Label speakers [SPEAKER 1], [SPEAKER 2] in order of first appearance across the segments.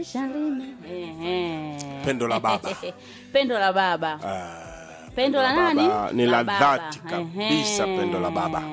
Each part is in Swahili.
[SPEAKER 1] Shalini. Ehe.
[SPEAKER 2] Pendo la baba.
[SPEAKER 1] pendo la baba
[SPEAKER 2] Ah,
[SPEAKER 1] pendo la nani
[SPEAKER 2] baba ni la
[SPEAKER 1] baba.
[SPEAKER 2] dhati kabisa,
[SPEAKER 1] Ehe.
[SPEAKER 2] pendo la baba.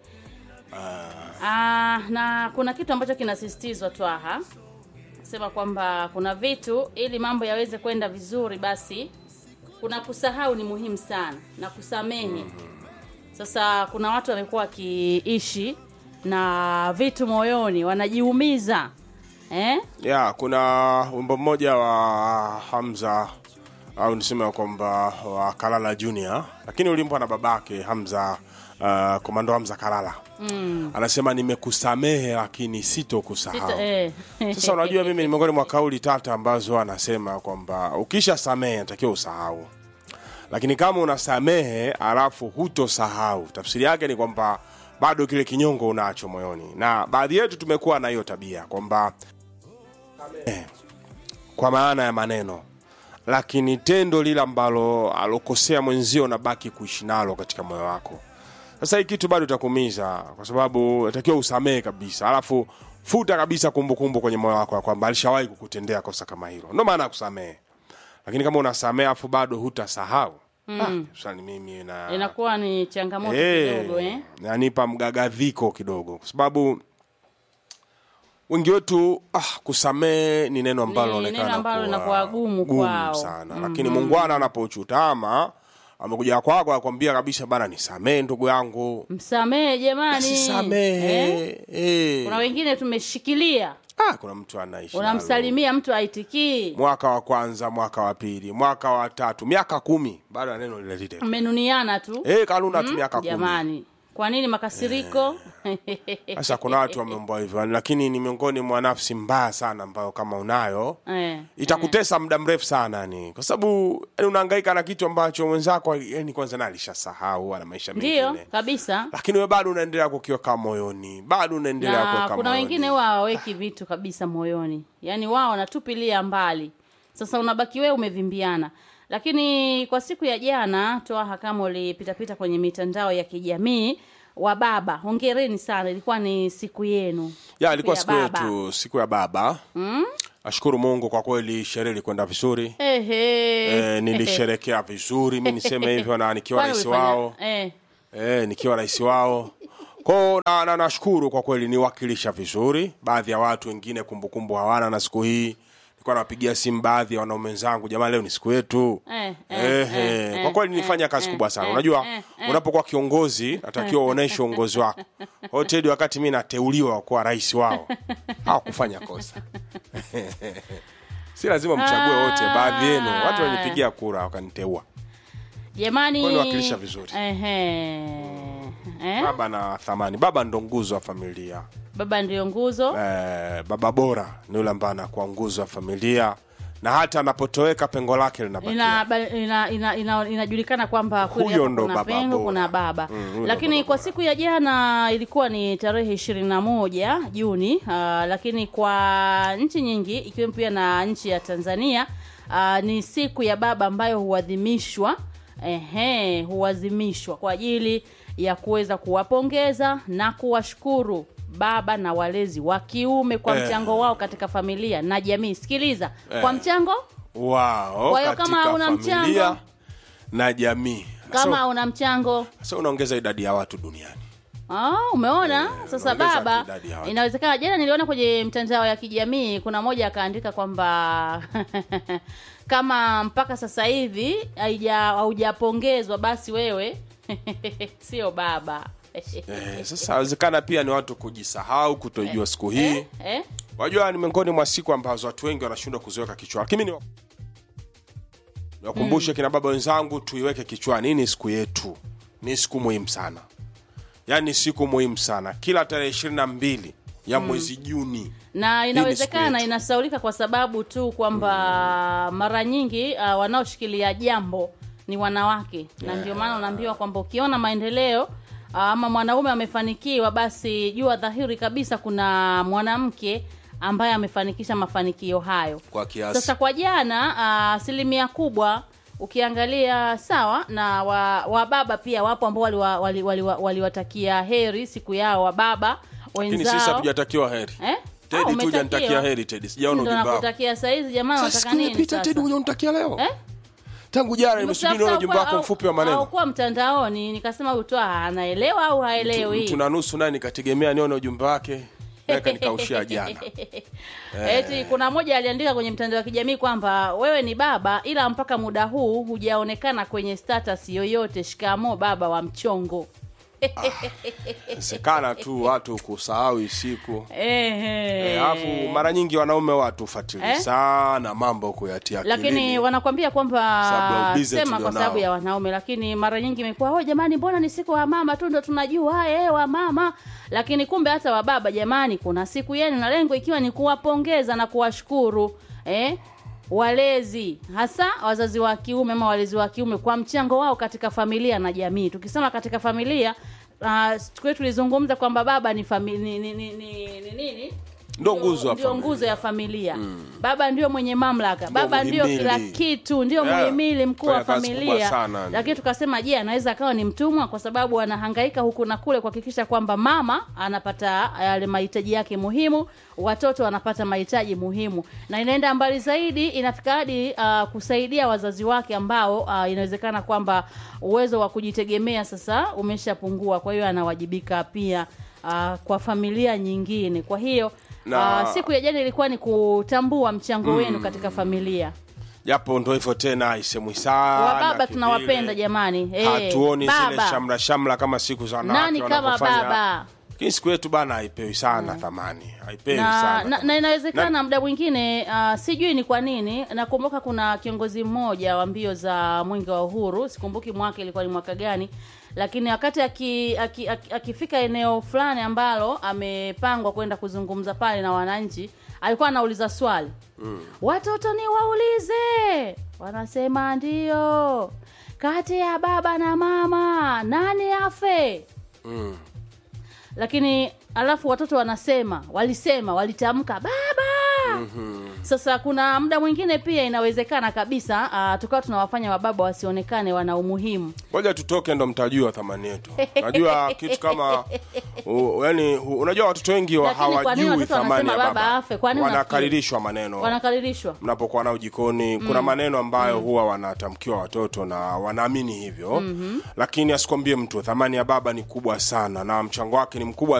[SPEAKER 1] Ah, na kuna kitu ambacho kinasisitizwa Twaha, sema kwamba kuna vitu ili mambo yaweze kwenda vizuri, basi kuna kusahau ni muhimu sana na kusamehe. Sasa kuna watu wamekuwa wakiishi na vitu moyoni, wanajiumiza eh?
[SPEAKER 2] ya kuna wimbo mmoja wa Hamza au niseme kwamba wa Kalala Junior, lakini ulimbwa na babake Hamza, uh, komando Hamza Kalala mm. anasema nimekusamehe lakini sitokusahau.
[SPEAKER 1] Sito, eh.
[SPEAKER 2] Sasa unajua, mimi ni miongoni mwa kauli tata ambazo anasema kwamba ukisha samehe natakiwa usahau, lakini kama unasamehe alafu hutosahau, tafsiri yake ni kwamba bado kile kinyongo unacho moyoni, na baadhi yetu tumekuwa na hiyo tabia kwamba samehe kwa maana ya maneno, lakini tendo lile ambalo alokosea mwenzio unabaki kuishi nalo katika moyo wako. Sasa hii kitu bado itakuumiza, kwa sababu natakiwa usamehe kabisa, alafu futa kabisa kumbukumbu kwenye moyo wako ya kwamba alishawahi kukutendea kosa kama hilo. Ndio maana ya kusamehe. Lakini kama unasamehe alafu bado hutasahau mm. ah, sasa ni mimi na
[SPEAKER 1] Inakuwa ni changamoto
[SPEAKER 2] Eh,
[SPEAKER 1] kidogo eh?
[SPEAKER 2] nanipa mgagadhiko kidogo, kwa sababu wengi wetu ah, kusamehe ni neno ambalo
[SPEAKER 1] Ni
[SPEAKER 2] linaonekana
[SPEAKER 1] neno ambalo
[SPEAKER 2] kuwa
[SPEAKER 1] linakuwa gumu kwao.
[SPEAKER 2] sana, lakini Muungwana anapochutama amekuja kwako akwambia kabisa, bana, nisamehe ndugu yangu,
[SPEAKER 1] Msamehe jamani,
[SPEAKER 2] sisamehe
[SPEAKER 1] Eh?
[SPEAKER 2] eh.
[SPEAKER 1] Kuna wengine tumeshikilia,
[SPEAKER 2] Ah, kuna mtu anaishi nalo.
[SPEAKER 1] unamsalimia mtu aitikii,
[SPEAKER 2] mwaka wa kwanza, mwaka wa pili, mwaka wa tatu, miaka kumi, bado ya neno lile lile
[SPEAKER 1] mmenuniana tu
[SPEAKER 2] eh, kanuna tu miaka kumi.
[SPEAKER 1] jamani. Kwa nini makasiriko?
[SPEAKER 2] Sasa kuna watu wameumbwa hivyo, lakini ni miongoni mwa nafsi mbaya sana ambayo kama unayo
[SPEAKER 1] Eh,
[SPEAKER 2] itakutesa muda mrefu sana yani, kwa sababu yani unahangaika na kitu ambacho mwenzako yani kwanza na alishasahau ana maisha
[SPEAKER 1] ndiyo
[SPEAKER 2] mengine,
[SPEAKER 1] kabisa.
[SPEAKER 2] lakini wewe bado unaendelea kukiweka moyoni, bado unaendelea
[SPEAKER 1] Na
[SPEAKER 2] kuweka
[SPEAKER 1] kuna
[SPEAKER 2] moyoni.
[SPEAKER 1] wengine huwa hawaweki vitu kabisa moyoni, yaani wao wanatupilia mbali. Sasa unabaki wewe umevimbiana. Lakini kwa siku ya jana, Twaha, kama ulipitapita kwenye mitandao ya kijamii wa baba, hongereni sana, ilikuwa ni siku yenu
[SPEAKER 2] ya ilikuwa siku
[SPEAKER 1] ya baba.
[SPEAKER 2] yetu, siku ya baba. Ashukuru Mungu kwa kweli, sherehe ilikwenda vizuri.
[SPEAKER 1] Ehe.
[SPEAKER 2] E, nilisherekea vizuri, mi niseme hivyo, na nikiwa
[SPEAKER 1] Kwani
[SPEAKER 2] rais
[SPEAKER 1] ulifanya-
[SPEAKER 2] wao
[SPEAKER 1] eh,
[SPEAKER 2] e, nikiwa rais wao kwao na, na, nashukuru kwa kweli, niwakilisha vizuri. Baadhi ya watu wengine kumbukumbu hawana na siku hii, nilikuwa nawapigia simu baadhi ya wanaume wenzangu, jamani, leo ni siku yetu.
[SPEAKER 1] Eh, eh,
[SPEAKER 2] Ehe,
[SPEAKER 1] eh,
[SPEAKER 2] kwa kweli
[SPEAKER 1] eh,
[SPEAKER 2] nilifanya kazi
[SPEAKER 1] eh,
[SPEAKER 2] kubwa sana.
[SPEAKER 1] eh,
[SPEAKER 2] Unajua,
[SPEAKER 1] eh, eh.
[SPEAKER 2] unapokuwa kiongozi natakiwa uoneshe uongozi wako. Kwa hiyo Teddy, wakati mi nateuliwa kuwa rais wao, hawakufanya kosa si lazima mchague wote, baadhi yenu watu walinipigia kura wakaniteua.
[SPEAKER 1] jamani
[SPEAKER 2] Kwani wakilisha vizuri.
[SPEAKER 1] Ehe. Eh?
[SPEAKER 2] Baba na thamani, baba ndo nguzo wa familia.
[SPEAKER 1] baba ndio nguzo
[SPEAKER 2] Eh, baba bora ni yule ambaye anakuwa nguzo wa familia, na hata anapotoweka pengo lake linabakia.
[SPEAKER 1] ina, ba- ina, ina, ina, inajulikana kwamba kweli
[SPEAKER 2] Huyo
[SPEAKER 1] hapa
[SPEAKER 2] ndo
[SPEAKER 1] kuna
[SPEAKER 2] baba
[SPEAKER 1] pengo
[SPEAKER 2] bora.
[SPEAKER 1] kuna baba
[SPEAKER 2] Mm, huyo ndo
[SPEAKER 1] lakini
[SPEAKER 2] baba
[SPEAKER 1] kwa
[SPEAKER 2] bora.
[SPEAKER 1] siku ya jana ilikuwa ni tarehe ishirini na moja Juni uh, lakini kwa nchi nyingi ikiwemo pia na nchi ya Tanzania uh, ni siku ya baba ambayo huadhimishwa ehe, huadhimishwa kwa ajili ya kuweza kuwapongeza na kuwashukuru baba na walezi wa kiume kwa
[SPEAKER 2] Eh.
[SPEAKER 1] mchango wao katika familia na jamii. Sikiliza, kwa
[SPEAKER 2] Eh.
[SPEAKER 1] mchango
[SPEAKER 2] wao
[SPEAKER 1] Kwa hiyo kama
[SPEAKER 2] katika
[SPEAKER 1] una
[SPEAKER 2] familia
[SPEAKER 1] mchango-
[SPEAKER 2] na jamii.
[SPEAKER 1] kama
[SPEAKER 2] Sasa-
[SPEAKER 1] una mchango
[SPEAKER 2] Sasa unaongeza idadi ya watu duniani.
[SPEAKER 1] Ah, umeona sasa
[SPEAKER 2] unaongeza
[SPEAKER 1] baba,
[SPEAKER 2] idadi ya watu.
[SPEAKER 1] inawezekana. Jana niliona kwenye mtandao ya kijamii kuna moja akaandika kwamba kama mpaka sasa hivi haija- haujapongezwa basi wewe sio baba
[SPEAKER 2] Eh, sasa inawezekana pia ni watu kujisahau, kutojua siku hii.
[SPEAKER 1] eh? Eh?
[SPEAKER 2] Wajua ni miongoni mwa siku ambazo watu wengi wanashindwa kuziweka kichwani. Lakini ni niwakumbushe kina baba wenzangu, tuiweke kichwani. Hii ni siku yetu, ni siku muhimu sana, yaani siku muhimu sana, kila tarehe ishirini na mbili ya mwezi Juni.
[SPEAKER 1] na inawezekana
[SPEAKER 2] yetu.
[SPEAKER 1] inasaulika kwa sababu tu kwamba mara nyingi uh, wanaoshikilia jambo ni wanawake na ndio maana unaambiwa kwamba ukiona maendeleo uh, ama mwanaume amefanikiwa basi jua dhahiri kabisa kuna mwanamke ambaye amefanikisha mafanikio hayo
[SPEAKER 2] Kwa kiasi.
[SPEAKER 1] sasa kwa jana ah, asilimia kubwa ukiangalia sawa na wa, wa baba pia wapo ambao waliwatakia wali, wali, wali, waliwatakia heri siku yao wa baba
[SPEAKER 2] Lakini sisi
[SPEAKER 1] wenzao
[SPEAKER 2] hatujatakiwa heri.
[SPEAKER 1] eh?
[SPEAKER 2] Teddy tu
[SPEAKER 1] umetakiwa.
[SPEAKER 2] hujanitakia heri Teddy. Sijaona
[SPEAKER 1] ndo
[SPEAKER 2] ujumbe wako.
[SPEAKER 1] nakutakia saizi jamaa
[SPEAKER 2] Sasa
[SPEAKER 1] unataka
[SPEAKER 2] siku
[SPEAKER 1] nini
[SPEAKER 2] imepita Teddy
[SPEAKER 1] sasa
[SPEAKER 2] hujanitakia leo.
[SPEAKER 1] eh?
[SPEAKER 2] Tangu jana nimesubiri nione ujumbe wako mfupi wa maneno.
[SPEAKER 1] Haukuwa mtandaoni nikasema utoa anaelewa au haelewi
[SPEAKER 2] Mtu na nusu naye nikategemea nione ujumbe wake. Naye kanikaushia jana.
[SPEAKER 1] Eti kuna moja aliandika kwenye mtandao wa kijamii kwamba wewe ni baba ila mpaka muda huu hujaonekana kwenye status yoyote. Shikamo baba wa mchongo.
[SPEAKER 2] Sekana tu watu kusahau isiku.
[SPEAKER 1] Ehe.
[SPEAKER 2] Alafu mara nyingi wanaume watu fuatilia
[SPEAKER 1] Eh?
[SPEAKER 2] sana mambo kuyatia
[SPEAKER 1] lakini
[SPEAKER 2] akilini.
[SPEAKER 1] wanakwambia
[SPEAKER 2] Sababu ya
[SPEAKER 1] kwamba
[SPEAKER 2] ubize
[SPEAKER 1] sema kwa
[SPEAKER 2] tulionao.
[SPEAKER 1] sababu ya wanaume, lakini mara nyingi imekuwa oh, jamani, mbona ni siku wa mama tu ndo tunajua eh, wa mama, lakini kumbe hata wa baba, jamani, kuna siku yenu, na lengo ikiwa ni kuwapongeza na kuwashukuru eh, walezi hasa wazazi wa kiume ama walezi wa kiume kwa mchango wao katika familia na jamii. Tukisema katika familia uh, siku yetu tulizungumza kwamba baba ni fami, ni, ni, ni, ni, ni nini
[SPEAKER 2] Ndo nguzo ya
[SPEAKER 1] ndio
[SPEAKER 2] familia.
[SPEAKER 1] nguzo ya familia baba ndio mwenye mamlaka baba ndio
[SPEAKER 2] muhimili.
[SPEAKER 1] kila kitu ndio
[SPEAKER 2] Yeah.
[SPEAKER 1] muhimili mkuu wa
[SPEAKER 2] Fanya kazi kubwa
[SPEAKER 1] familia
[SPEAKER 2] sana.
[SPEAKER 1] lakini tukasema je anaweza akawa ni mtumwa kwa sababu anahangaika huku na kule kuhakikisha kwamba mama anapata yale mahitaji yake muhimu watoto wanapata mahitaji muhimu na inaenda mbali zaidi inafika hadi uh, kusaidia wazazi wake ambao uh, inawezekana kwamba uwezo wa kujitegemea sasa umeshapungua kwa hiyo anawajibika pia uh, kwa familia nyingine kwa hiyo
[SPEAKER 2] Na-
[SPEAKER 1] uh, siku ya jana ilikuwa ni kutambua mchango wenu katika familia
[SPEAKER 2] Japo ndo hivyo tena isemwi sana.
[SPEAKER 1] wababa
[SPEAKER 2] kivile.
[SPEAKER 1] tunawapenda jamani Eh,
[SPEAKER 2] Hatuoni zile
[SPEAKER 1] baba.
[SPEAKER 2] shamra shamra kama siku za wanawake
[SPEAKER 1] nani kama
[SPEAKER 2] wanavyofanya.
[SPEAKER 1] baba
[SPEAKER 2] Lakini siku yetu bana haipewi sana thamani. Haipewi
[SPEAKER 1] na,
[SPEAKER 2] sana.
[SPEAKER 1] na, na inawezekana muda mwingine uh, sijui ni kwa nini nakumbuka kuna kiongozi mmoja wa mbio za mwenge wa uhuru sikumbuki mwaka ilikuwa ni mwaka gani lakini wakati aki- aki- aki- akifika eneo fulani ambalo amepangwa kwenda kuzungumza pale na wananchi alikuwa anauliza swali mm. watoto ni waulize wanasema ndio kati ya baba na mama nani afe
[SPEAKER 2] Mm.
[SPEAKER 1] lakini alafu watoto wanasema walisema walitamka baba mm-hmm. sasa kuna muda mwingine pia inawezekana kabisa uh, tukawa tunawafanya wababa wasionekane wana umuhimu
[SPEAKER 2] Ngoja tutoke ndo mtajua thamani yetu. Unajua kitu kama u, yani u- unajua watoto wengi wa
[SPEAKER 1] Lakini kwa nini
[SPEAKER 2] hawajui
[SPEAKER 1] watoto
[SPEAKER 2] thamani ya
[SPEAKER 1] wanasema
[SPEAKER 2] baba.
[SPEAKER 1] baba afe? Kwa nini
[SPEAKER 2] Wanakaririshwa maneno.
[SPEAKER 1] wanakaririshwa
[SPEAKER 2] mnapokuwa nao jikoni kuna maneno ambayo huwa wanatamkiwa watoto na wanaamini hivyo lakini asikwambie mtu thamani ya baba ni kubwa sana na mchango wake ni mkubwa